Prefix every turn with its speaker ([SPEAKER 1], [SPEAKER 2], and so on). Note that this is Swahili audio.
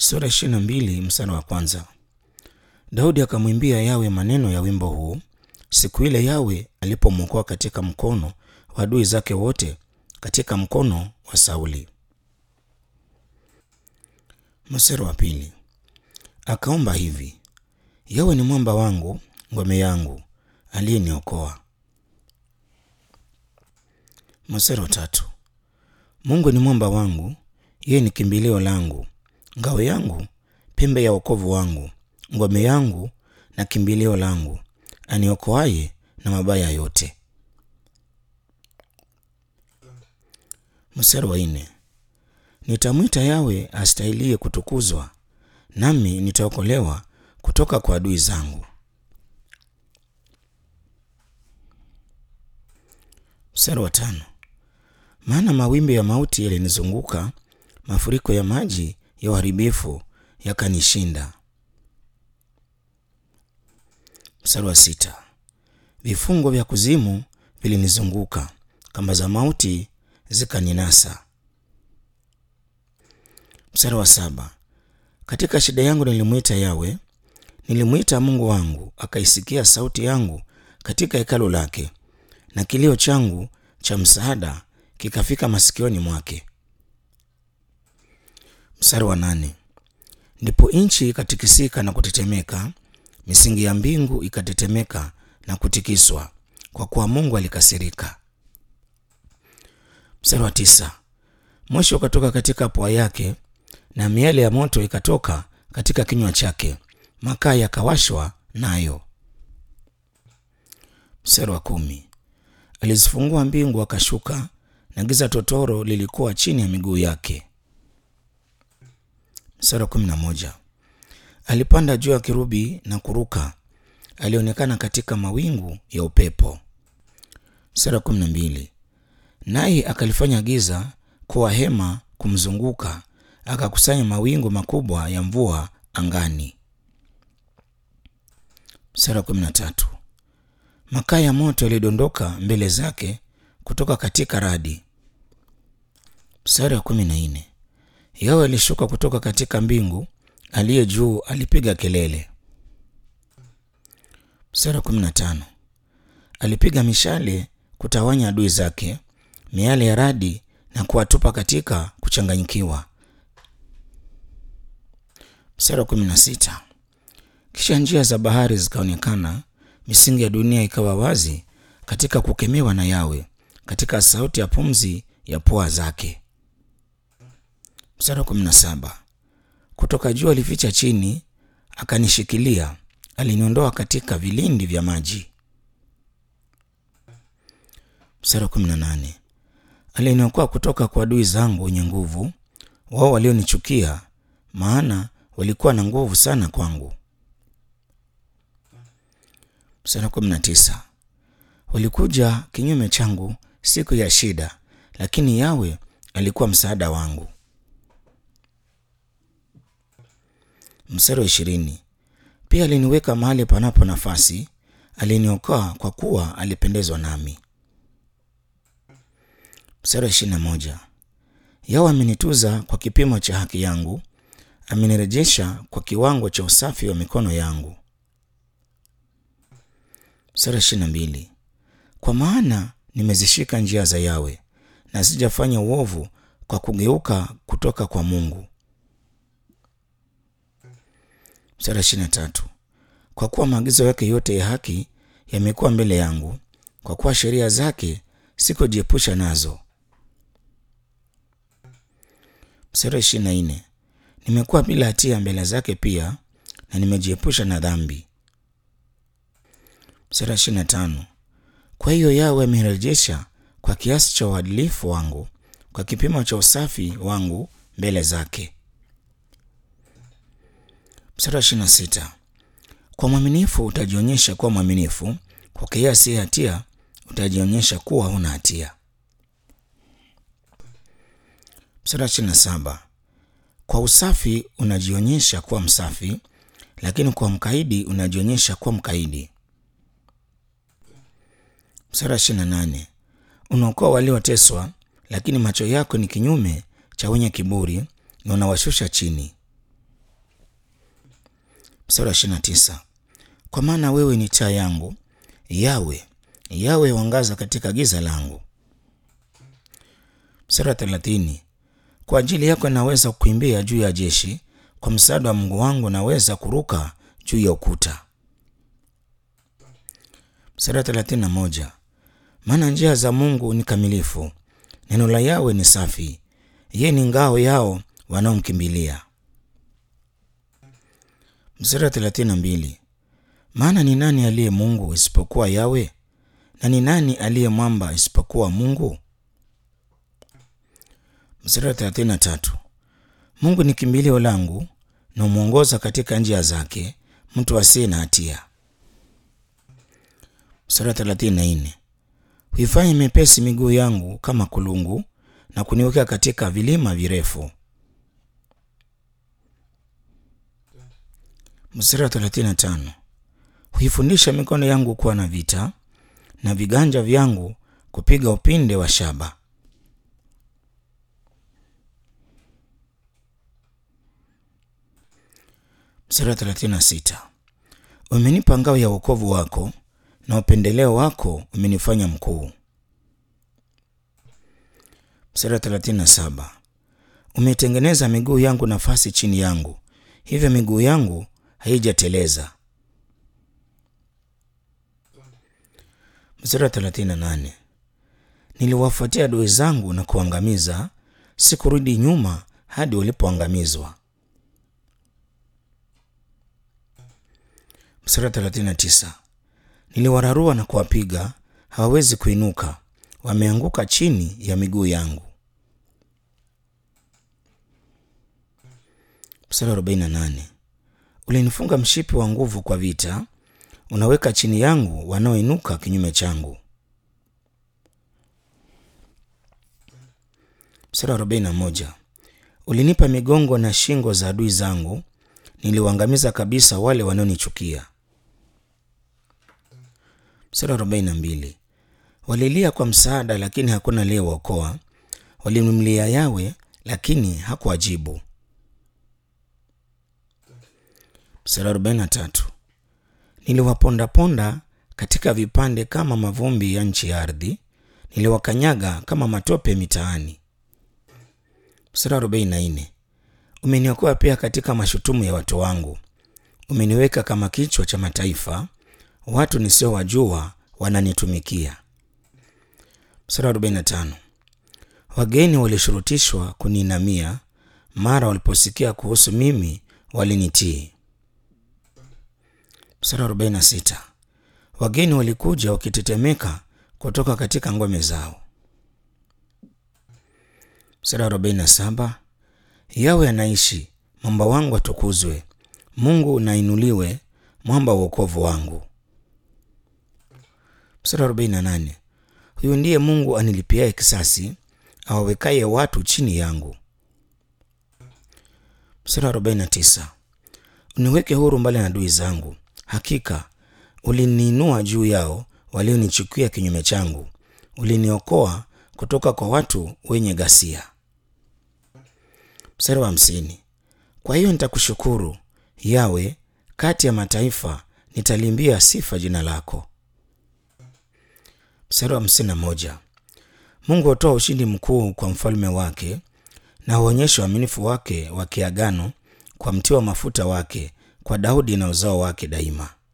[SPEAKER 1] Sura ishirini na mbili mstari wa kwanza. Daudi akamwimbia Yawe maneno ya wimbo huu siku ile Yawe alipomwokoa katika mkono wa adui zake wote, katika mkono wa Sauli. Mstari wa pili. Akaomba hivi: Yawe ni mwamba wangu, ngome yangu, aliyeniokoa. Mstari wa tatu. Mungu ni mwamba wangu, yeye ni kimbilio langu, ngao yangu, pembe ya wokovu wangu, ngome yangu na kimbilio langu, aniokoaye na mabaya yote. Mstari wa nne. Nitamwita Yawe astahilie kutukuzwa, nami nitaokolewa kutoka kwa adui zangu. Mstari wa tano. Maana mawimbi ya mauti yalinizunguka, mafuriko ya maji ya uharibifu yakanishinda. Mstari wa sita. Vifungo vya kuzimu vilinizunguka, kamba za mauti zikaninasa. Mstari wa saba. Katika shida yangu nilimwita Yawe, nilimwita Mungu wangu, akaisikia sauti yangu katika hekalu lake, na kilio changu cha msaada kikafika masikioni mwake. Mstari wa nane. Ndipo nchi ikatikisika na kutetemeka, misingi ya mbingu ikatetemeka na kutikiswa, kwa kuwa Mungu alikasirika. Mstari wa tisa. Moshi ukatoka katika pua yake na miale ya moto ikatoka katika kinywa chake, makaa yakawashwa nayo. Mstari wa kumi. Alizifungua mbingu akashuka, na giza totoro lilikuwa chini ya miguu yake. Mstari wa kumi na moja. Alipanda juu ya kirubi na kuruka, alionekana katika mawingu ya upepo. Mstari wa kumi na mbili. Naye akalifanya giza kuwa hema kumzunguka, akakusanya mawingu makubwa ya mvua angani. Mstari wa kumi na tatu. Makaa ya moto yalidondoka mbele zake kutoka katika radi. Mstari wa kumi na nne. Yawe alishuka kutoka katika mbingu, aliye juu alipiga kelele. Mstari wa kumi na tano. Alipiga mishale kutawanya adui zake, miale ya radi na kuwatupa katika kuchanganyikiwa. Mstari wa kumi na sita. Kisha njia za bahari zikaonekana, misingi ya dunia ikawa wazi katika kukemewa na Yawe, katika sauti ya pumzi ya pua zake. Mstari wa kumi na saba. Kutoka juu alificha chini, akanishikilia, aliniondoa katika vilindi vya maji. Mstari wa kumi na nane. Aliniokoa kutoka kwa adui zangu wenye nguvu, wao walionichukia, maana walikuwa na nguvu sana kwangu. Mstari wa kumi na tisa. Walikuja kinyume changu siku ya shida, lakini Yawe alikuwa msaada wangu. Mstari wa ishirini. Pia aliniweka mahali panapo nafasi, aliniokoa kwa kuwa alipendezwa nami. Mstari wa ishirini na moja. Yawe amenituza kwa kipimo cha haki yangu, amenirejesha kwa kiwango cha usafi wa mikono yangu. Mstari wa ishirini na mbili. Kwa maana nimezishika njia za Yawe na sijafanya uovu kwa kugeuka kutoka kwa Mungu. Mstari wa ishirini na tatu. Kwa kuwa maagizo yake yote ya haki yamekuwa mbele yangu, kwa kuwa sheria zake sikujiepusha nazo. Mstari wa ishirini na nne. Nimekuwa bila hatia mbele zake pia, na nimejiepusha na dhambi. Mstari wa ishirini na tano. Kwa hiyo Yawe amenirejesha kwa kiasi cha uadilifu wangu, kwa kipimo cha usafi wangu mbele zake. Mstari wa ishirini na sita. Kwa mwaminifu utajionyesha kuwa mwaminifu, kwa kiasi ya hatia utajionyesha kuwa huna hatia. Mstari wa ishirini na saba. Kwa usafi unajionyesha kuwa msafi, lakini kwa mkaidi unajionyesha kuwa mkaidi. Mstari wa ishirini na nane. Unaokoa walioteswa, lakini macho yako ni kinyume cha wenye kiburi, na unawashusha chini. Mstari wa 29, kwa maana wewe ni taa yangu, Yawe, Yawe wangaza katika giza langu. Mstari wa 30, kwa ajili yako naweza kukimbia juu ya jeshi, kwa msaada wa Mungu wangu naweza kuruka juu ya ukuta. Mstari wa 31, maana njia za Mungu ni kamilifu, neno la Yawe ni safi, yeye ni ngao yao wanaomkimbilia. Mstari wa 32, maana ni nani aliye Mungu isipokuwa Yawe? Na ni nani aliye mwamba isipokuwa Mungu? Mstari wa 33, Mungu ni kimbilio langu na humwongoza katika njia zake mtu asiye na hatia. Mstari wa 34, huifanya mepesi miguu yangu kama kulungu na kuniweka katika vilima virefu. Mstari wa 35, huifundisha mikono yangu kuwa na vita na viganja vyangu kupiga upinde wa shaba. Mstari wa 36, umenipa ngao ya wokovu wako na upendeleo wako umenifanya mkuu. Mstari wa 37, umetengeneza miguu yangu nafasi chini yangu, hivyo miguu yangu haijateleza. Mstari wa 38, niliwafuatia adui zangu na kuangamiza, sikurudi nyuma hadi walipoangamizwa. Mstari wa 39, niliwararua na kuwapiga, hawawezi kuinuka, wameanguka chini ya miguu yangu. Mstari wa 48, ulinifunga mshipi wa nguvu kwa vita, unaweka chini yangu wanaoinuka kinyume changu. Mstari wa 41, ulinipa migongo na shingo za adui zangu, niliwaangamiza kabisa wale wanaonichukia. Mstari wa 42, walilia kwa msaada, lakini hakuna aliyewaokoa, walimlilia Yawe, lakini hakuwajibu. Mstari wa 43, niliwapondaponda katika vipande kama mavumbi ya nchi ya ardhi, niliwakanyaga kama matope mitaani. Mstari wa 44, umeniokoa pia katika mashutumu ya watu wangu, umeniweka kama kichwa cha mataifa, watu nisiowajua wananitumikia. Mstari wa 45, wageni walishurutishwa kuniinamia, mara waliposikia kuhusu mimi walinitii. Mstari wa 46, wageni walikuja wakitetemeka kutoka katika ngome zao. Mstari wa 47, Yawe anaishi, mwamba wangu atukuzwe, Mungu nainuliwe, mwamba wa wokovu wangu. Mstari wa 48, huyu ndiye Mungu anilipiaye kisasi, awawekaye watu chini yangu. Mstari wa 49, uniweke huru mbali na adui zangu, hakika uliniinua juu yao walionichukia kinyume changu, uliniokoa kutoka kwa watu wenye ghasia. Mstari wa hamsini, kwa hiyo nitakushukuru Yawe, kati ya mataifa nitalimbia sifa jina lako. Mstari wa hamsini na moja, Mungu hutoa ushindi mkuu kwa mfalme wake na huonyesha uaminifu wake wa kiagano kwa mti wa mafuta wake, kwa Daudi na uzao wake daima.